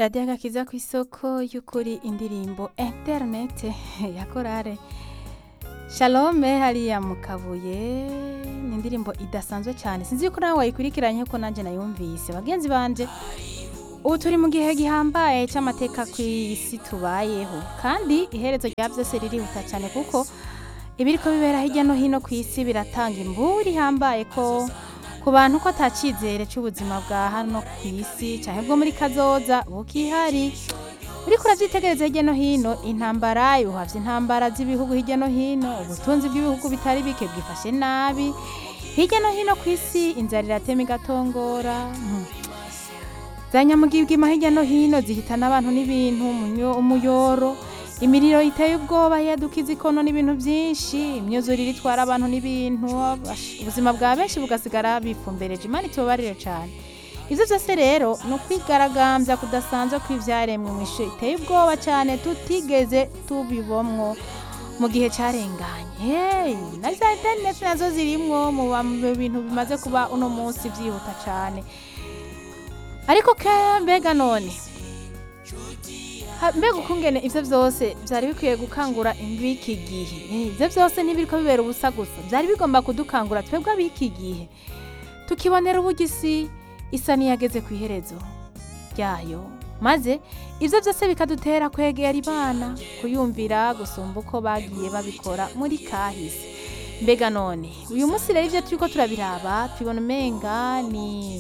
radiyo agakiza ku isoko y'ukuri indirimbo interinete ya korale shalome hariya mu kabuye ni indirimbo idasanzwe cyane sinzi yuko nawe wayikurikiranye ko nanjye nayumvise bagenzi banje ubu turi mu gihe gihambaye cy'amateka ku isi tubayeho kandi iherezo rya byose ririhuta cyane kuko ibiri ko bibera hirya no hino ku isi biratanga imburi ihambaye ko ku bantu ko atacyizere cy'ubuzima bwa hano ku isi cyane bwo muri kazoza bukihari uriko urabyitegereza hirya no hino intambara yuhavye intambara z'ibihugu hirya no hino ubutunzi bw'ibihugu bitari bike bwifashe nabi hirya no hino ku isi inzara iratema igatongora hmm. za nyamugigima hirya no hino zihitana abantu n'ibintu umunyo- umuyoro imiriro iteye ubwoba yadukiza ikono n'ibintu byinshi imyuzurire itwara abantu n'ibintu ash- ubuzima bwa benshi bugasigara bifumbereje imana itubabarire cyane ibyo byose rero ni ukwigaragambya kudasanzwe kw'ibyaremwe mu ishuri iteye ubwoba cyane tutigeze tubibomwo mu gihe cyarenganye hey, na za interineti nazo zirimwo mu ba- mu bintu bimaze kuba uno munsi byihuta cyane ariko ke mbega none Ha- mbega ukungene ivyo vyose vyari bikwiye gukangura b'iki gihe Eh, ivyo vyose ntibiriko bibera ubusa gusa vyari bigomba kudukangura twebwe ab'iki gihe tukibonera uburyo isi isa n'iyageze ku iherezo ryayo maze ivyo vyose bikadutera kwegera imana kuyumvira gusumba uko bagiye babikora muri kahise mbega none uyu munsi rero ivyo turiko turabiraba tubona umenga ni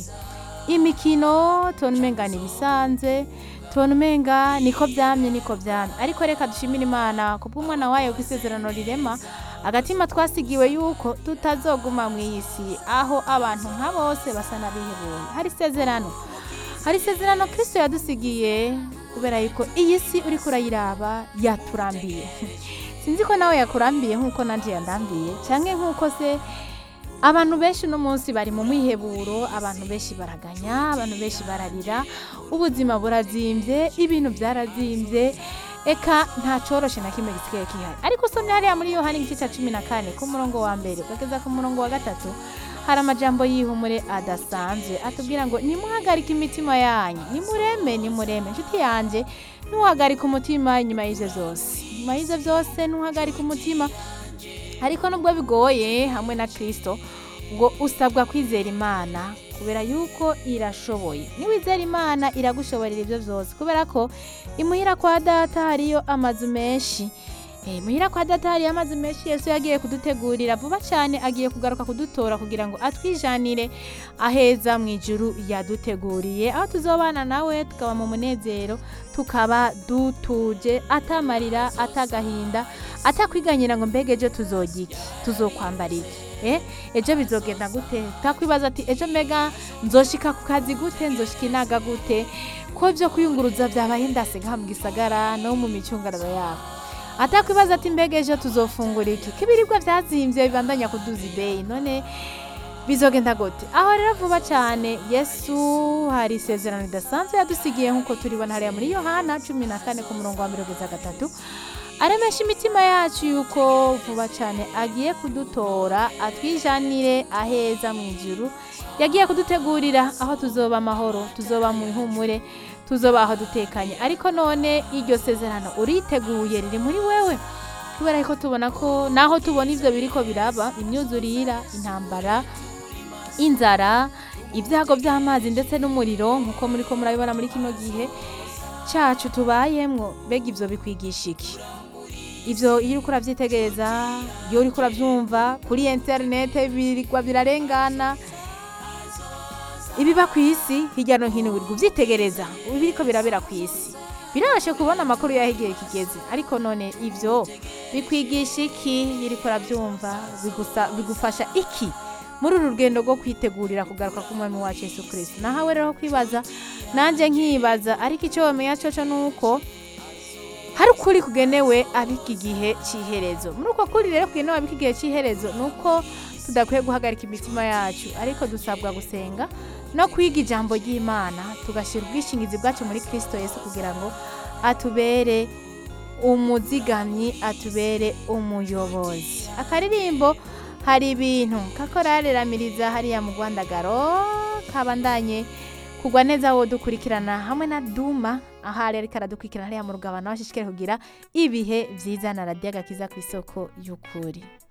imikino tubona umenga ni ibisanzwe tubona umenga niko byamye niko byamye ariko reka dushimire imana kubw'umwana wayo kw'isezerano rirema agatima twasigiwe yuko tutazoguma mu iyi si aho abantu nka bose basa n'abihebuye hari isezerano hari isezerano kristo yadusigiye kubera yuko iyi si uriko urayiraba yaturambiye sinzi ko nawe yakurambiye nk'uko nanjye yandambiye canke nk'uko se abantu benshi uno munsi bari mu mwiheburo abantu benshi baraganya abantu benshi bararira ubuzima burazimbye ibintu byarazimbye eka nta coroshe na kimwe gisigaye kihari ariko usomye hariya muri yohani igice cya cumi na kane ku murongo wa mbere ukageza ku murongo wa gatatu hari amajambo y'ihumure adasanzwe atubwira ngo nimuhagarike imitima yanyu nimureme nimureme inshuti yanjye ntuhagarike umutima inyuma y'ivyo vyose inyuma y'ivyo vyose ntuhagarike umutima ariko nubwo bigoye hamwe na kristo ngo usabwa kwizera imana kubera yuko irashoboye niwizera imana iragushoborera ibyo byose kubera ko imuhira kwa data hariyo amazu menshi Eh, muhira kwa data hariyo amazu menshi yesu yagiye kudutegurira vuba cyane agiye kugaruka kudutora kugira ngo atwijanire aheza mu ijuru yaduteguriye aho tuzobana nawe tukaba mu munezero tukaba dutuje atamarira atagahinda atakwiganyira ngo mbega ejo tuzogira iki tuzokwambara iki eh ejo bizogenda gute takwibaza ati ejo mbega nzoshika ku kazi gute nzoshika inaga gute ko byo kwiyunguruza byabaye ndase nka mu gisagara no mu micungararo yabo atakwibaza ati mbega ejo tuzofungura iki ko ibiribwa byazimbye bibandanya kuduza ideyi none bizogenda gute aho rero vuba cyane yesu hari isezerano ridasanzwe yadusigiye nk'uko turibona hariya muri yohana cumi na kane ku murongo wa mirongo itatu gatatu aremesha imitima yacu yuko vuba cyane agiye kudutora atwijanire aheza mu ijuru yagiye kudutegurira aho tuzoba amahoro tuzoba mu ihumure tuzoba aho dutekanye ariko none iryo sezerano uriteguye riri muri wewe kubera ko tubona ko naho tubona ivyo biriko biraba imyuzurira intambara inzara ibyago by'amazi ndetse n'umuriro nk'uko muri ko murabibona muri kino gihe cyacu tubayemwo mbega ivyo bikwigisha iki ivyo iyo uriko uravyitegereza iyo uriko uravyumva kuri interinete birigwa birarengana ibiba ku isi hirya no hino biri kuvyitegereza biriko birabera ku isi birabashe kubona amakuru yaho igihe kigeze ariko none ivyo bikwigisha iki iyo uriko uravyumva bigusa- bigufasha iki muri uru rugendo rwo kwitegurira kugaruka k'umwami wacu yesu kirisito nahawe rero kwibaza nanjye nkibaza ariko icyo wamenya coco ni uko hari ukuri kugenewe abiki gihe cy'iherezo muri uko kuri rero kugenewe abiki gihe cy'iherezo ni uko tudakwiye guhagarika imitima yacu ariko dusabwa gusenga no kwiga ijambo ry'imana tugashyira ubwishingizi bwacu muri kirisito yesu kugira ngo atubere umuzigamyi atubere umuyobozi akaririmbo hari ibintu kakorare ramiriza hariya mu rwandagaro kabandanye kugwa neza wo dukurikirana hamwe na duma aho ari ariko aradukurikirana hariya mu rugabano aho ashishikare kugira ibihe vyiza na radiyo agakiza ku isoko y'ukuri